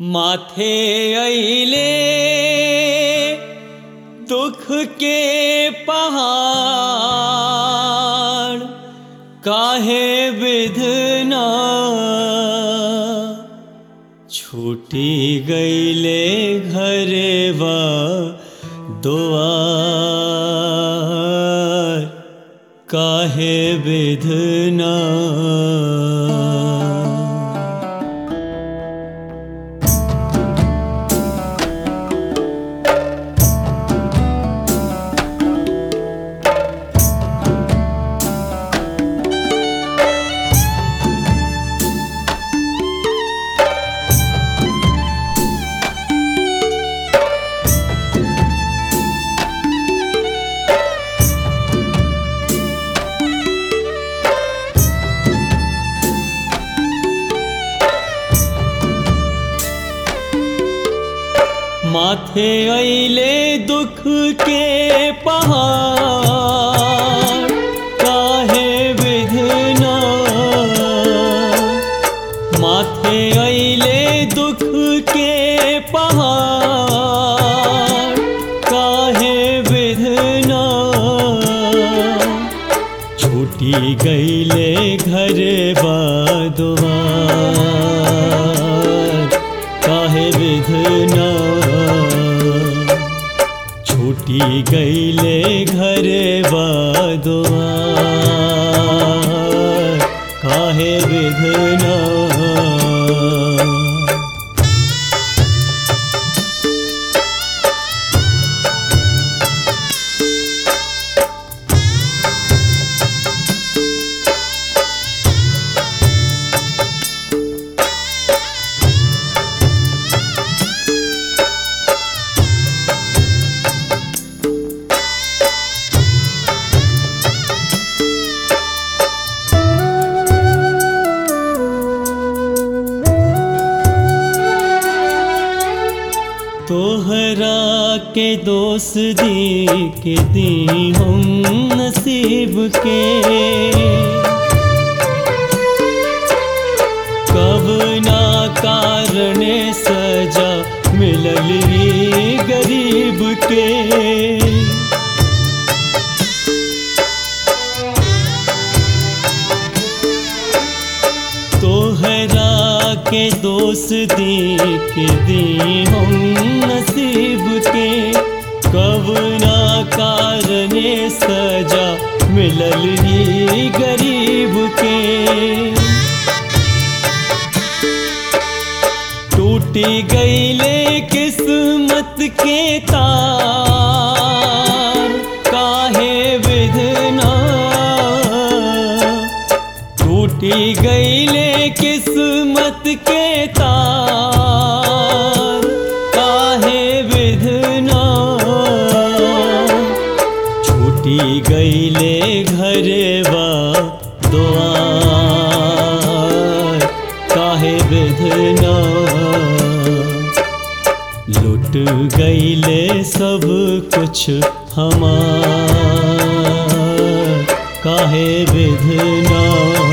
माथे अइले दुख के पहाड़ काहे विधना छूटी गईले घरेवा दुआर काहे विधना माथे अइले दुख के पहाड़ काहे विधना माथे अइले दुख के पहाड़ काहे विधना छूटी गईले घर बादुआर काहे विधना छूटी गईले घर बादुआर काहे विधना तोहरा के दोस्त दी के दी हम नसीब के कब ना कारण सजा मिलल ई गरीब के तोहरा के दोस्ती के दी हम नसीब के कब ना कारण सजा मिलल ही गरीब के टूटी गईले किस्मत के तार काहे विधना टूटी गईले किस्मत के तार काहे विधना छूटी गईले घरवा दुआर काहे विधना लुट गईले सब कुछ हमार काहे विधना